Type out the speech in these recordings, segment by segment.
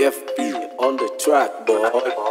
FP on the track, boy.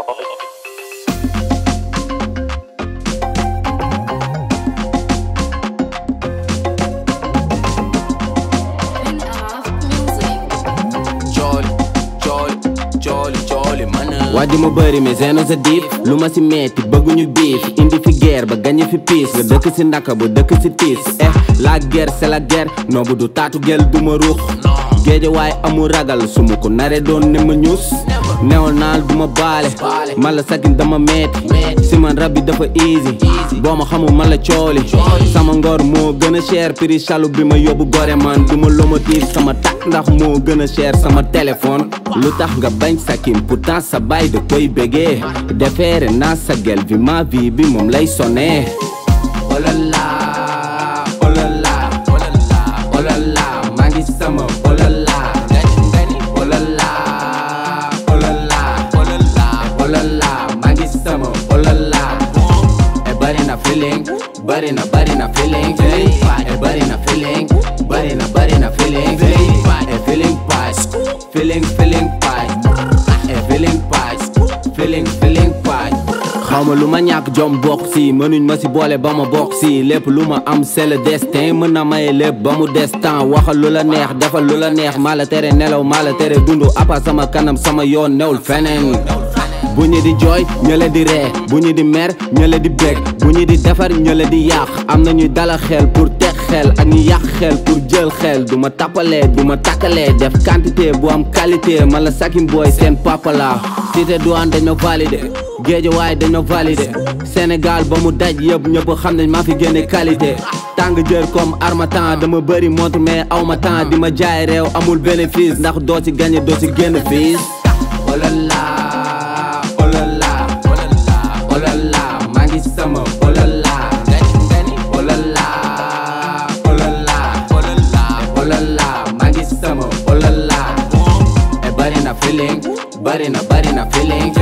Jolly, jolly, jolly, jolly, man. waa di ma bëri mais zeno sa diif lu ma si metti bëgguñu biif indi fi guerre ba gañe fi piis nga dëkk si ndaka bu dëkk si tiis eh la guerre c'est la guerre noobu du taatu gel du ma ruux géeje waaye amul ragal su ma ko nare doon ne ma ñuus neewal naal du ma baale man la sakin dama metti si man rab bi dafa easy boo ma xamul man la cooli sama ngor moo gën a cher prix chalu bi ma yóbbu gore man du ma lomotif sama tak ndax moo gën a cher sama téléphone lu tax nga bañ sakin pourtant sa baay da koy bégee defeere naa sa gel bi ma vie bi moom lay sonné olala olala olala olala maa ngi sama olala olala olala olala olala maa ngi sama olala e bari na feeling bari na bari na feeling e bari na feeling bari na bari na feeling e feeling pies feeling feeling pies e feeling pies feeling feeling pies xawma lu ma ñàkk jom bokk si mënuñ ma si boole ba ma bokk si lépp lu ma am c'est le destin mën na maye lépp ba mu des temps waxal lu la neex defal lu la neex maa la tere nelaw maa la tere dundu apa sama kanam sama yoon newul feneen bu ñu di jooy ñële di ree bu ñu di mer ñële di bég bu ñu di defar ñële di yàq am na ñuy dala xel pour teg xel ak ñu yàq xel pour jël xel du ma tappalee du ma takkalee def quantité bu am qualité man la sakin booy seen papa la cité douane dañ ma validé géej waaye dañ ma validé Sénégal ba mu daj yëpp ñëpp xam nañ maa fi génne qualité tàng jër comme armatan dama bëri montre mais aw ma temps di ma jaay réew amul bénéfice ndax doo ci gagné doo ci génn fiis olala olala olala olala maa ngi sama olala olala olala olala olala maa ngi sama olala e bari na feeling bari na bari na feeling